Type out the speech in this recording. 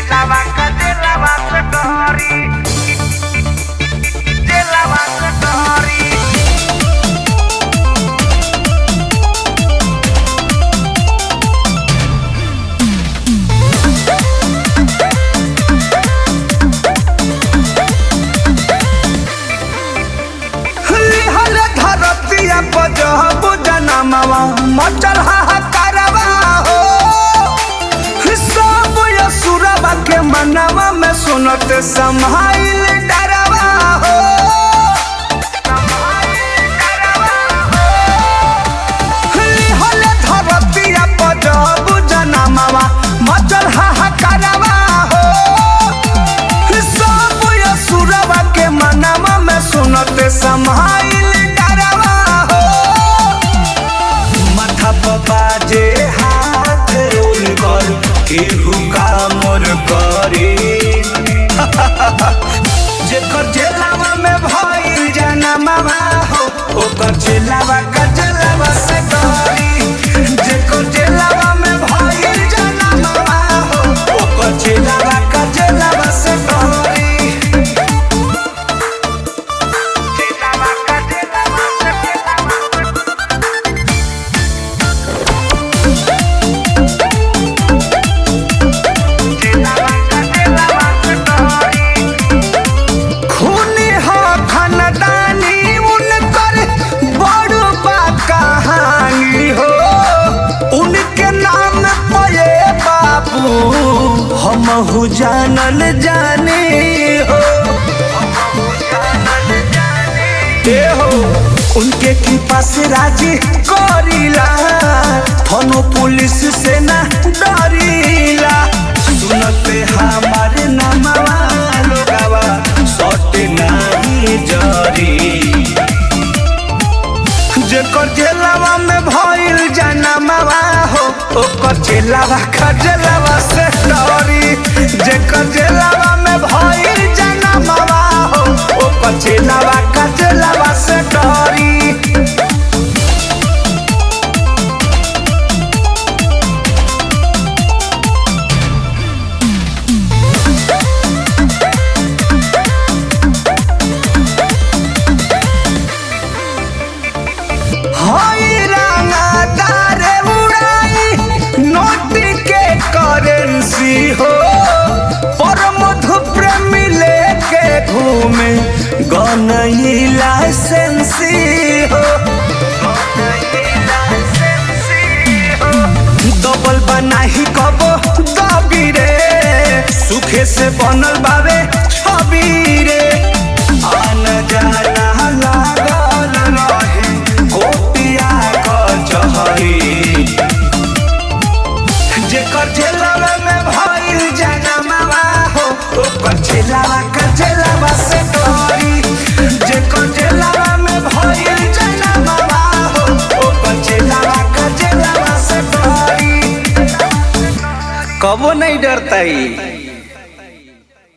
Jelava ka jelava satori Jelava satori हल धरतिया पजहब जनमवा मचल हाहाकारवा हो सब यसुरवा के मनवा में सुनत समाइल डरवा हो हल धरतिया पजहब जनमवा मचल हाहाकारवा हो सब यसुरवा के मनवा में सुनत समाइल डरवा हो माथा पर बाजे हाथ उनकर केहू का मोर करे जेकर जेलावा में भइल जनमवा हो ओकर जेलावा का जेलावा से डरी जेकर जेलावा में भइल जनमवा हो ओकर जेलावा का जेलावा से डरी Jelava ka jelava satori Jelava ka jelava satori खूनी हो खानदानी उनकर बड़ बा कहानी हो उनके नाम पे बाबू हम हु जानल जाने हो ए हो उनके की पास राजी करीला थनो पुलिस से ना डरीला सुनते हमारे नामवा लोगावा सट नाही जरी जेकर जेलावा में भइल जनमवा हो ओकर जेलावा खजलावा से डरी जेकर जेलावा में भइल जनमवा हो ओकर जेलावा खजलावा से डरी हई रंगदारे उड़ाई नोट के करेंसी हो पर मधु प्रेमी लेके घूमे गनई लाइसेंसी हो डबल बनाही कबो दबी रे सुखे से बनल बावे छवि रे आन जाना लागल रहे कोटिया कचहरी जेकर जेलवा में भइल जनमवा हो ओकर जेलवा का जेलवा से डरी जेकर जेलवा में भइल जनमवा हो ओकर जेलवा का जेलवा से डरी कबो नहीं डरता ही